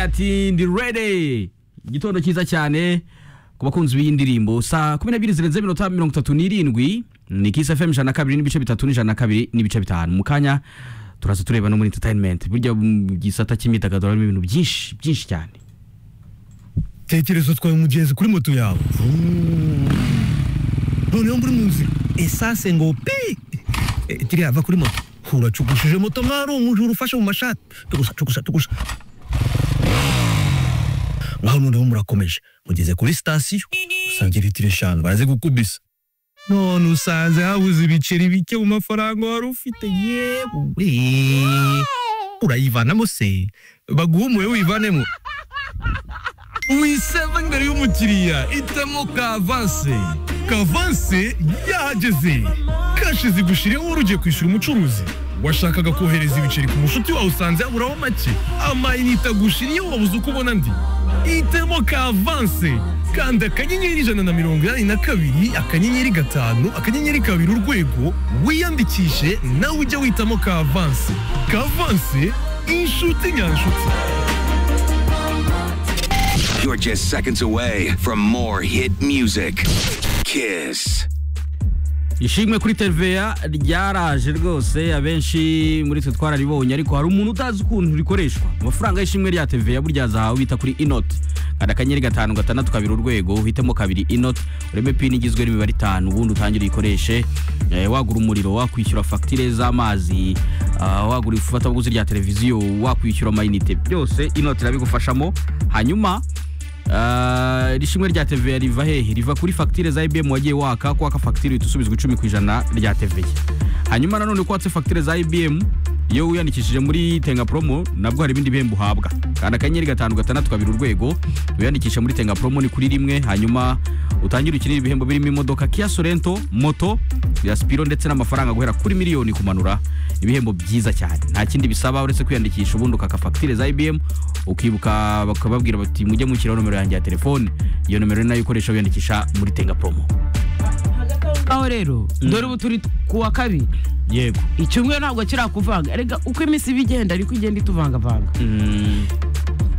ati ndi ready igitondo cyiza cyane ku bakunzi b'iyi ndirimbo saa kumi n'ebyiri zirenze iminota mirongo itatu n'irindwi ni kisi fm ijana na kabiri n'ibice bitatu n'ijana na kabiri n'ibice bitanu mu kanya turaza tureba no muri entertainment burya mu gisata cy'imyidagaduro harimo ibintu byinshi byinshi cyane tekereza utwaye umugenzi kuri moto yawe noneho muri mu nzira esanse ngo pi Eh, kiriya va kuri moto uracugushije moto mwarungu ujuru ufashe mu mashati tugusa tugusa tugusa ngaho noneho murakomeje mugeze kuri sitasiyo usanga litiro eshanu baraze gukubisa none usanze habuze ibiceri bike mu mafaranga wari ufite yewe urayivanamo se baguhumuye wivanemo wiseva imbere y'umukiriya itemo kavanse kavanse yahageze kashi zigushiriyeho urugiye kwishyura umucuruzi washakaga kohereza ibiceri ku mushuti wawe usanze yaburaho make amayinite agushiriyeho wabuze uko ubona andi itemo kavanse kanda akanyenyeri ijana na mirongo inani na kabiri akanyenyeri gatanu akanyenyeri kabiri urwego wiyandikishe nawe ujye witamo kavanse kavanse inshuti nyanshuti You're just seconds away from more hit music. Kiss. ishimwe kuri tereviya ryaraje rwose abenshi muri twe twararibonye ariko hari umuntu utazi ukuntu rikoreshwa amafaranga y'ishimwe rya tereviya burya zahawe bita kuri inoti kanda akanyenyeri gatanu gatandatu kabiri urwego uhitemo kabiri inoti ureme pini igizwe n'imibare itanu ubundi utangire uyikoreshe eh, wagura umuriro wakwishyura fagitire z'amazi ah, wagura ifatabuguzi rya televiziyo wakwishyura amayinite byose inoti irabigufashamo hanyuma Ah, iri shimwe rya teveya riva hehe riva kuri fagitire za ibm wagiye waka ko waka fagitire uhita usubizwa icumi ku ijana rya teveya hanyuma nanone ko watse fagitire za ibm iyo wiyandikishije muri tenga promo nabwo hari ibindi bihembo uhabwa kanda akanyenyeri gatanu gatandatu kabiri urwego wiyandikisha muri tenga promo ni kuri rimwe hanyuma utangire ukinire ibihembo birimo imodoka kia sorento moto ya spiro ndetse n'amafaranga guhera kuri miliyoni kumanura ibihembo byiza cyane nta kindi bisaba uretse kwiyandikisha ubundi ukaka fagitire za ibm ukibuka bakababwira bati mujye mushyiraho nomero yanjye ya telefone iyo nomero ni nayo ukoresha wiyandikisha muri tenga promo aho rero dore ubu turi ku wa kabiri yego icyumweru ntabwo kirakuvanga erega uko iminsi iba igenda ariko igenda ituvangavanga Mm,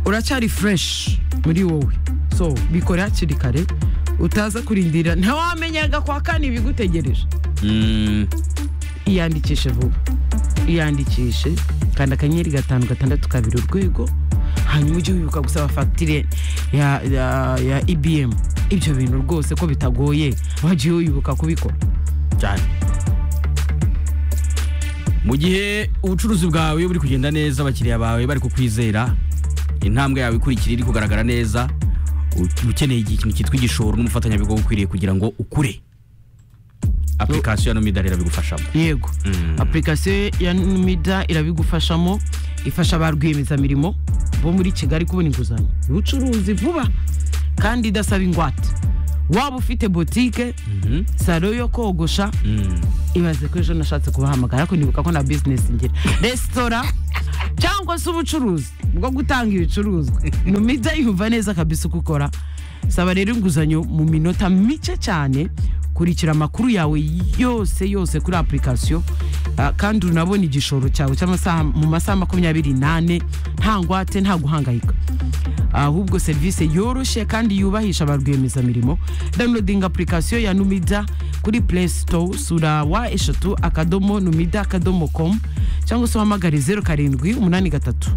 uracyari fureshi muri wowe so bikore hakiri kare utaza kurindira ntawamenyaga kwa kane ibigutegereje mm, iyandikishe vuba iyandikishe kanda akanyenyeri gatanu gatandatu kabiri urwego hanyuma ujye wibuka gusaba fagitire ya, ya, ya ibm ibyo bintu rwose ko bitagoye wagiye wibuka kubikora cyane mu gihe ubucuruzi bwawe buri kugenda neza abakiriya bawe bari kukwizera intambwe yawe ikurikira iri kugaragara neza u- ukeneye ikintu cyitwa igishoro n'umufatanyabikorwa ukwiriye kugira ngo ukure application ya nomida rero bigufashamo yego apurikasiyo ya numida irabigufashamo ifasha ba rwiyemezamirimo bo muri kigali kubona inguzanyo ubucuruzi vuba kandi idasaba ingwate waba ufite botike salo yo kogosha ibaze ko ejo nashatse kubahamagara ariko nibuka ko na bizinesi ngira resitora cyangwa se ubucuruzi bwo gutanga ibicuruzwa numida yumva neza kabisa uko ukora saba rero inguzanyo mu minota mike cyane kurikira amakuru yawe yose yose kuri apurikasiyo ah, kandi unabona igishoro cyawe cy'amasaha mu masaha makumyabiri n'ane nta ngwate nta guhangayika ahubwo serivisi yoroshye kandi yubahisha ba rwiyemezamirimo downloading apurikasiyo ya numida kuri play store sura wa eshatu akadomo numida akadomo com cyangwa se uhamagare zeru karindwi umunani gatatu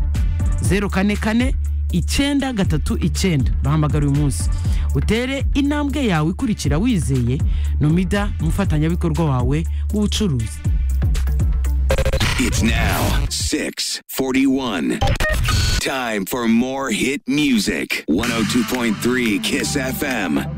zeru kane kane icyenda gatatu icyenda bahamagara uyu munsi utere intambwe yawe ikurikira wizeye numida umufatanyabikorwa wawe w'ubucuruzi It's now 641. Time for more hit music. 102.3 Kiss FM.